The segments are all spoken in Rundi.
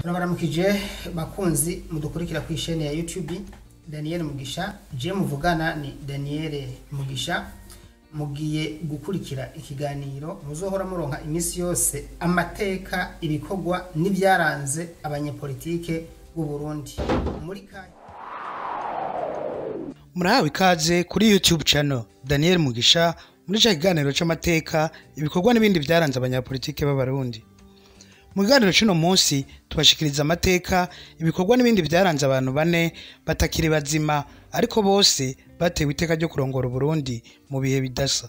turabaramukije bakunzi mudukurikira ku isheni ya youtube daniel mugisha je muvugana ni daniel mugisha mugiye gukurikira ikiganiro muzohora muronka iminsi yose amateka ibikorwa n'ibyaranze abanyepolitike b'u Burundi muri kanya murahawe ikaze kuri youtube channel daniel mugisha muri cya kiganiro cy'amateka ibikorwa n'ibindi byaranze abanyapolitike b'abarundi mu kiganiro cy'uno munsi tubashikiriza amateka ibikorwa n'ibindi byaranze abantu bane batakiri bazima ariko bose batewe iteka ryo kurongora uburundi mu bihe bidasa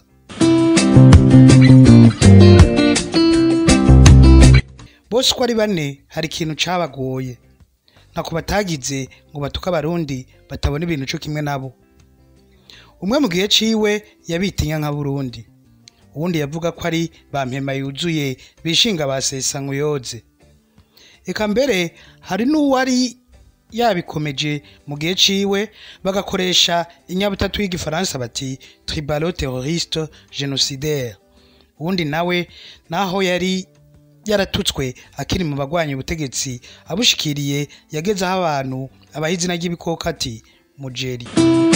bose uko ari bane hari ikintu cabagoye ntako batagize ngo batuke abarundi batabona ibintu co kimwe nabo umwe mu gihe ciwe yabitinya nka burundi uwundi yavuga ko ari ba mpema yuzuye bishinga basesa nkuyoze eka mbere hari n'uwari yabikomeje mu gihe ciwe bagakoresha inyabutatu y'igifaransa bati tribalo terroriste genocidaire uwundi nawe naho yari yaratutswe akiri mu bagwanya ubutegetsi abushikiriye yagezeho abantu abaha izina ry'ibikoko ati mujeri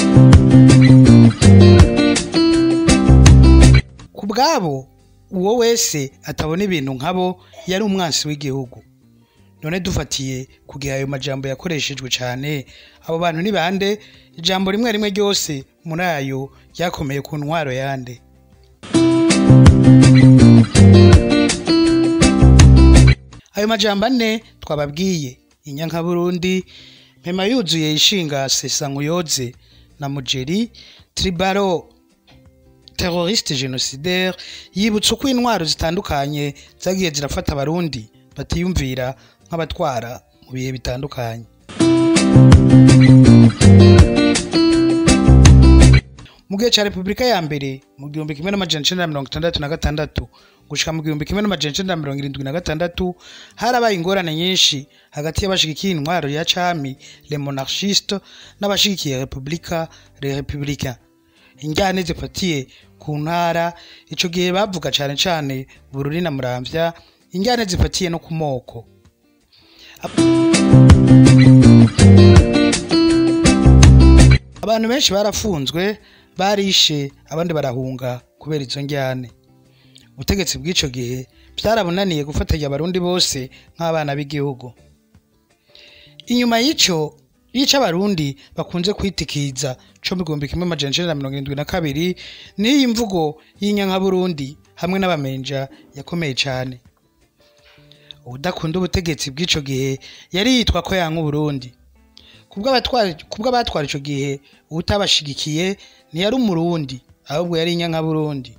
ku bwabo uwo wese atabona ibintu nkabo yari umwansi w'igihugu none dufatiye ku gihe ayo majambo yakoreshejwe cyane abo bantu ni bande ijambo rimwe rimwe ryose muri ayo ryakomeye ku ntwaro yande ayo majambo ane twababwiye inyanka burundi mpema yuzuye ishinga sesa nkuyoze na mujeri tribaro terroriste genocidaire yibutsa uko intwaro zitandukanye zagiye zirafata abarundi batiyumvira nk'abatwara mu bihe bitandukanye mu gihe cya repubulika ya mbere mu gihumbi kimwe n'amajana icenda na mirongo itandatu na gatandatu gushika mu gihumbi kimwe n'amajana icenda na mirongo irindwi na gatandatu harabaye ingorane nyinshi hagati y'abashigikiye intwaro ya cami le monarchiste n'abashigikiye repubulika le republicain injyane zifatiye ku ntara ico gihe bavuga cane cane bururi na muramvya injyane zifatiye no ku moko abantu benshi barafunzwe barishe abandi barahunga kubera izo njyane ubutegetsi bw'ico gihe byarabunaniye gufatanya abarundi bose nk'abana b'igihugu inyuma y'ico yica abarundi bakunze kwitikiza co mu gihumbi kimwe amajana icenda na mirongo irindwi na kabiri n'iyi mvugo y'inyankaburundi hamwe n'abamenja yakomeye cane ubudakunda ubutegetsi bw'ico gihe yari yitwa ko yanka uburundi kubw'abatwara ico gihe uwutabashigikiye ntiyari umurundi ahubwo yari inyankaburundi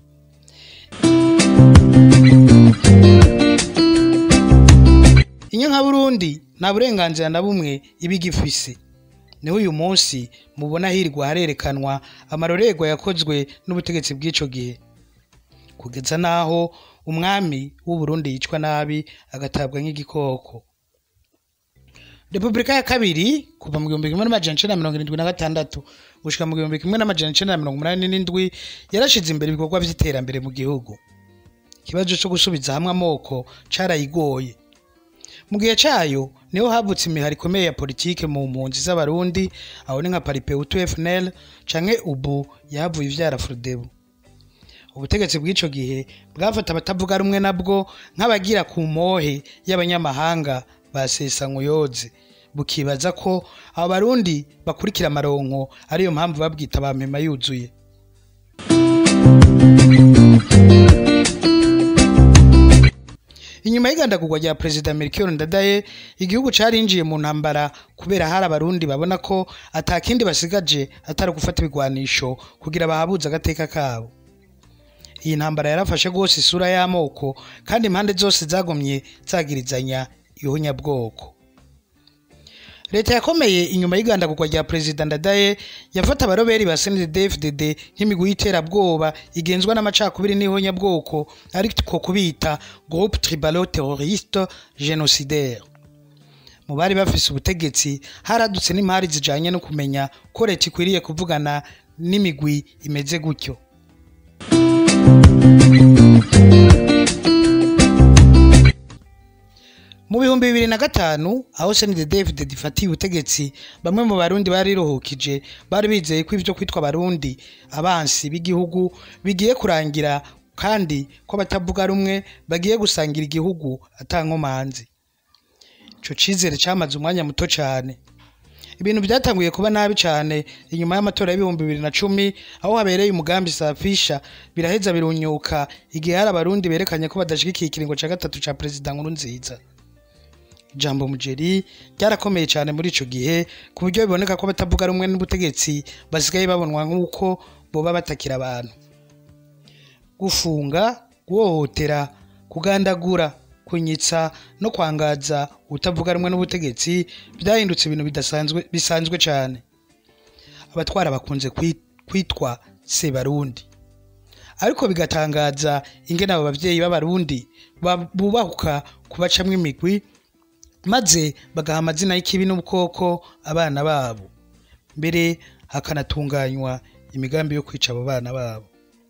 inyankaburundi nta burenganzira na bumwe iba igifise niho uyu munsi mubona hirwa harerekanwa amarorerwa yakozwe n'ubutegetsi bw'ico gihe kugeza n'aho umwami w'uburundi yicwa nabi agatabwa nk'igikoko repubulika ya kabiri kuva mu gihumbi kimwe n'amajana icenda na mirongo irindwi na gatandatu gushika mu gihumbi kimwe n'amajana icenda na mirongo umunani n'indwi yarashize imbere ibikorwa vy'iterambere mu gihugu ikibazo co gusubiza hamwe amoko carayigoye mu gihe cayo niho havutse imihari ikomeye ya politike mu mpunzi z'abarundi aho ni nka paripeutu fnl canke ubu yahavuye ivyara frodebu ubutegetsi bw'ico gihe bwafata abatavuga rumwe nabwo nk'abagira ku mohe y'abanyamahanga basesa nkuyoze bukibaza ko abo barundi bakurikira amaronko ariyo mpamvu babwita ba mpema yuzuye inyuma y'igandagurwa rya perezida melchior ndadaye igihugu carinjiye mu ntambara kubera hari abarundi babona ko atakindi basigaje atari gufata ibigwanisho kugira bahabuze agateka kabo iyi ntambara yarafashe rwose isura y'amoko kandi impande zose zagomye zagirizanya ihunyabwoko leta yakomeye inyuma y'igandagurwa rya perezida ndadaye yafata abaroberi ba snddfdd nk'imigwi y'iterabwoba igenzwa n'amacakubiri n'ihonyabwoko ariko kubita groupe tribalo terroriste genocidaire mu bari bafise ubutegetsi haradutse n'impari zijanye no kumenya ko leta ikwiriye kuvugana n'imigwi imeze gutyo mu bihumbi bibiri na gatanu aho senide david ifatiye ubutegetsi bamwe mu barundi bariruhukije bari bizeye ko ivyo kwitwa abarundi abansi b'igihugu bigiye kurangira kandi ko batavuga rumwe bagiye gusangira igihugu atankomanzi ico cizere camaze umwanya muto cane ibintu byatanguye kuba nabi cyane inyuma y'amatora y'ibihumbi bibiri na cumi aho habereye umugambi safisha biraheza birunyuka igihe hari abarundi berekanye ko badashigikiye ikiringo cya gatatu cya perezida nkuru nziza ijambo mugeri ryarakomeye cyane muri ico gihe ku buryo biboneka ko batavuga rumwe n'ubutegetsi basigaye babonwa nk'uko boba batakira abantu gufunga guhohotera kugandagura kunyitsa no kwangaza utavuga rumwe n'ubutegetsi byahindutse ibintu bidasanzwe bisanzwe cyane abatwara bakunze kwi- kwitwa sebarundi ariko bigatangaza ingene abo bavyeyi b'abarundi ba- bubahuka kubacamwo imigwi maze bagaha amazina y'ikibi n'ubukoko abana babo mbere hakanatunganywa imigambi yo kwica abo bana babo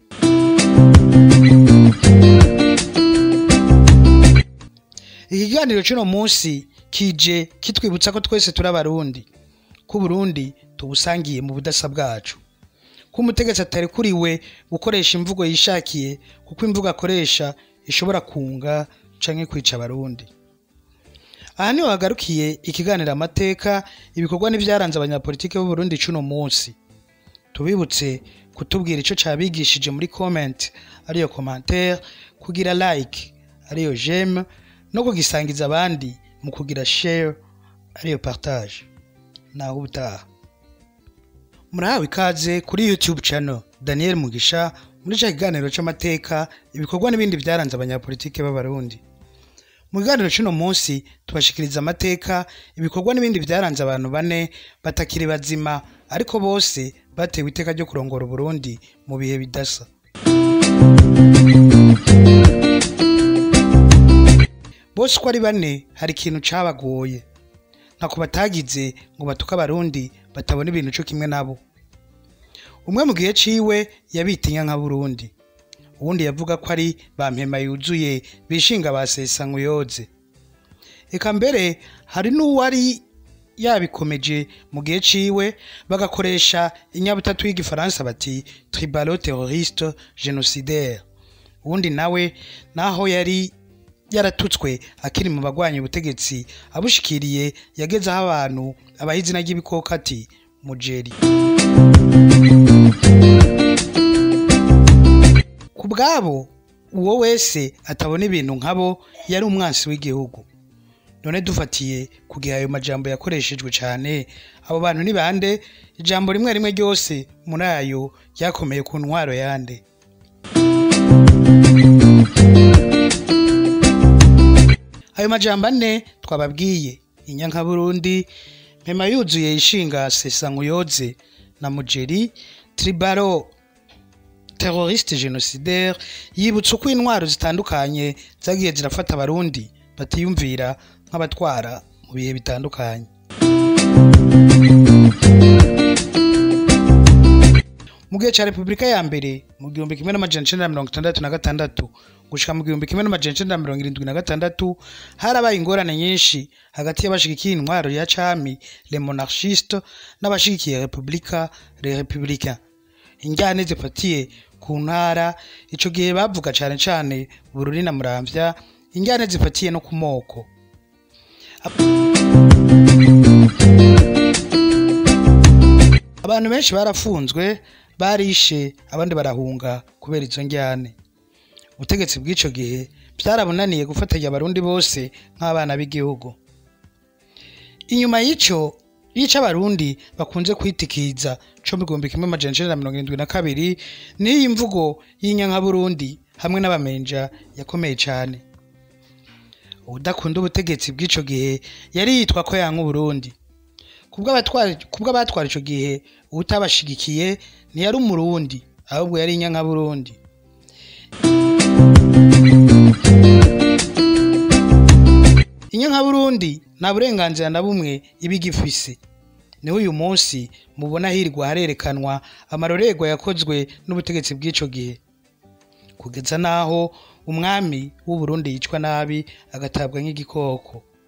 ikiganiro cy'uno munsi kije kitwibutsa ko twese turi abarundi ko uburundi tubusangiye mu budasa bwacu ko umutegetsi atarekuriwe gukoresha imvugo yishakiye kuko imvugo akoresha ishobora kunga canke kwica abarundi aha niho hagarukiye ikiganiro amateka ibikorwa n'ivyaranze abanyapolitike b'uburundi c'uno munsi tubibutse kutubwira ico cabigishije muri comment ariyo commentaire kugira like ariyo j'aime no kugisangiza abandi mu kugira share ariyo partage naho ubutaha murahawe ikaze kuri youtube channel daniel mugisha muri ca kiganiro c'amateka ibikorwa n'ibindi vyaranze abanyapolitike b'abarundi mu kiganiro c'uno munsi tubashikiriza amateka ibikorwa n'ibindi vyaranze abantu bane batakiri bazima ariko bose batewe iteka ryo kurongora uburundi mu bihe bidasa bose uko ari bane hari ikintu cabagoye ntako batagize ngo batuke abarundi batabona ibintu co kimwe nabo umwe mu gihe ciwe yabitinya nka burundi uwundi yavuga ko ari ba mpema yuzuye bishinga basesa nkuyoze eka mbere hari n'uwari yabikomeje mu gihe ciwe bagakoresha inyabutatu y'igifaransa bati tribalo terroriste genocidaire uwundi nawe naho yari yaratutswe akiri mu bagwanya ubutegetsi abushikiriye yagezeho abantu abaha izina ry'ibikoko ati mujeri ku bwabo uwo wese atabona ibintu nkabo yari umwansi w'igihugu none dufatiye ku gihe ayo majambo yakoreshejwe cyane abo bantu ni bande ijambo rimwe rimwe ryose muri ayo ryakomeye ku ntwaro yande ayo majambo ane twababwiye inyanka burundi mpema yuzuye ishinga sesa nkuyoze na mujeri tribaro terroriste genocidaire yibutsa uko intwaro zitandukanye zagiye zirafata abarundi batiyumvira nk'abatwara mu bihe bitandukanye mu gihe cya repubulika ya mbere mu gihumbi kimwe n'amajana icenda na mirongo itandatu na gatandatu gushika mu gihumbi kimwe n'amajana icenda na mirongo irindwi na gatandatu harabaye ingorane nyinshi hagati y'abashigikiye intwaro ya cami le monarchiste n'abashigikiye repubulika le republicain injyane zifatiye ku ntara ico gihe bavuga cane cane bururi na muramvya injyane zifatiye no ku moko abantu benshi barafunzwe barishe abandi barahunga kubera izo njyane ubutegetsi bw'ico gihe byarabunaniye gufatanya abarundi bose nk'abana b'igihugu inyuma y'ico yica abarundi bakunze kwitikiza co mu gihumbi kimwe amajana icenda na mirongo irindwi na kabiri n'iyi mvugo y'inyankaburundi hamwe n'abamenja yakomeye cane ubudakunda ubutegetsi bw'ico gihe yari yitwa ko yanka uburundi kubw'abatwara ico gihe uwutabashigikiye ntiyari umurundi ahubwo yari inyankaburundi inyankaburundi nta burenganzira na bumwe iba igifise niho uyu munsi mubona hirwa harerekanwa amarorerwa yakozwe n'ubutegetsi bw'ico gihe kugeza n'aho umwami w'uburundi yicwa nabi agatabwa nk'igikoko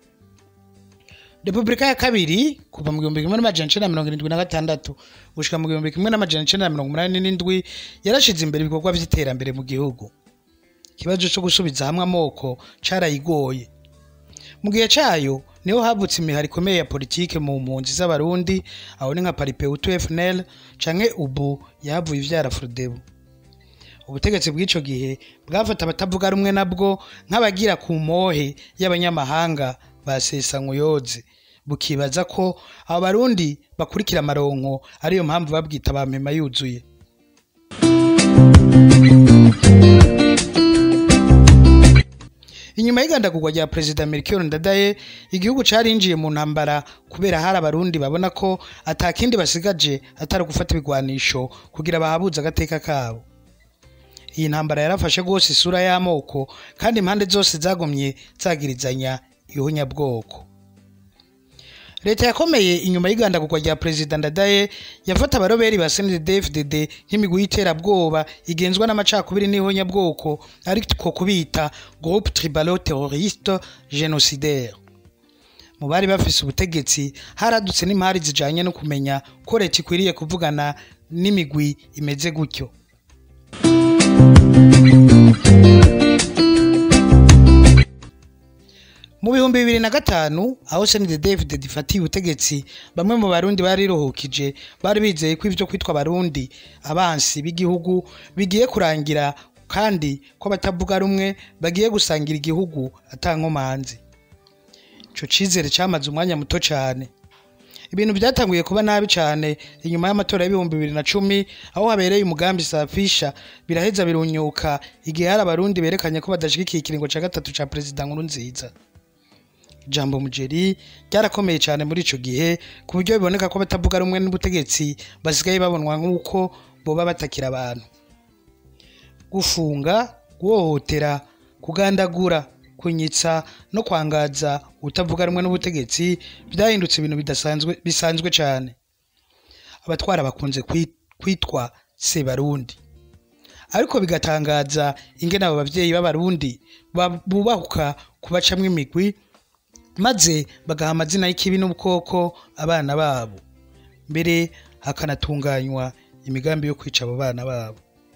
repubulika ya kabiri kuva mu gihumbi kimwe n'amajana icenda na mirongo irindwi na gatandatu gushika mu gihumbi kimwe n'amajana icenda na mirongo umunani n'indwi yarashize imbere ibikorwa vy'iterambere mu gihugu ikibazo co gusubiza hamwe amoko carayigoye mu gihe cayo niho havutse imihari ikomeye ya politike mu mpunzi z'abarundi aho ni nka paripeutu fnl canke ubu yahavuye ivyara frodebu ubutegetsi bw'ico gihe bwafata abatavuga rumwe nabwo nk'abagira ku mohe y'abanyamahanga ba sesankuyoze bukibaza ko abo barundi bakurikira amaronko ariyo mpamvu babwita ba mpema yuzuye inyuma y'igandagurwa rya perezida melchior ndadaye igihugu carinjiye mu ntambara kubera hari abarundi babona ko atakindi basigaje atari gufata ibigwanisho kugira bahabuze agateka kabo iyi ntambara yarafashe rwose isura y'amoko kandi impande zose zagomye zagirizanya ihunyabwoko leta yakomeye inyuma y'igandagurwa rya perezida ndadaye yafata abaroberi ba snddfdd nk'imigwi y'iterabwoba igenzwa n'amacakubiri n'ihonyabwoko ariko kubita groupe tribalo terroriste genocidaire mu bari bafise ubutegetsi haradutse n'impari zijanye no kumenya ko leta ikwiriye kuvugana n'imigwi imeze gutyo mu bihumbi bibiri na gatanu aho senide david ifatiye ubutegetsi bamwe mu barundi bariruhukije bari bizeye ko ivyo kwitwa abarundi abansi b'igihugu bigiye kurangira kandi ko batavuga rumwe bagiye gusangira igihugu atankomanzi ico cizere camaze umwanya muto cane ibintu byatanguye kuba nabi cyane inyuma y'amatora y'ibihumbi bibiri na cumi aho habereye umugambi safisha biraheza birunyuka igihe hari abarundi berekanye ko badashigikiye ikiringo cya gatatu cya perezida nkuru nziza ijambo mugeri ryarakomeye cyane muri ico gihe ku buryo biboneka ko batavuga rumwe n'ubutegetsi basigaye babonwa nk'uko boba batakira abantu gufunga guhohotera kugandagura kunyitsa no kwangaza utavuga rumwe n'ubutegetsi byahindutse ibintu bidasanzwe bisanzwe cyane abatwara bakunze kwi- kwitwa sebarundi ariko bigatangaza ingene abo bavyeyi b'abarundi ba- bubahuka kubacamwo imigwi maze bagaha amazina y'ikibi n'ubukoko abana babo mbere hakanatunganywa imigambi yo kwica abo bana babo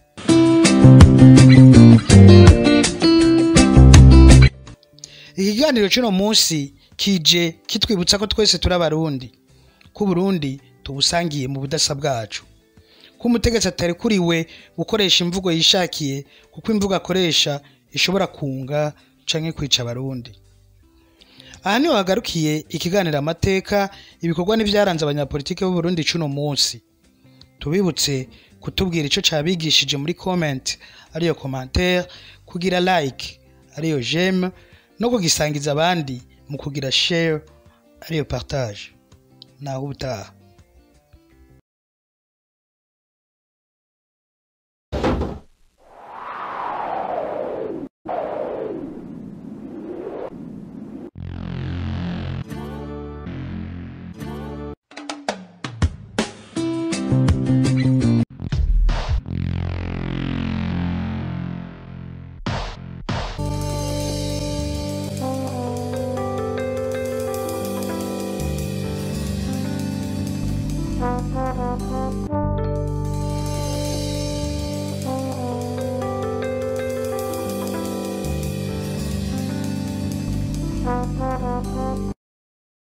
ikiganiro cy'uno munsi kije kitwibutsa ko twese turi abarundi ko uburundi tubusangiye mu budasa bwacu ko umutegetsi atarekuriwe gukoresha imvugo yishakiye kuko imvugo akoresha ishobora kunga canke kwica abarundi aha niho hagarukiye ikiganiro amateka ibikorwa n'ivyaranze abanyapolitike b'uburundi c'uno munsi tubibutse kutubwira ico cabigishije muri comment ariyo commentaire kugira like ariyo j'aime no kugisangiza abandi mu kugira share ariyo partage naho ubutaha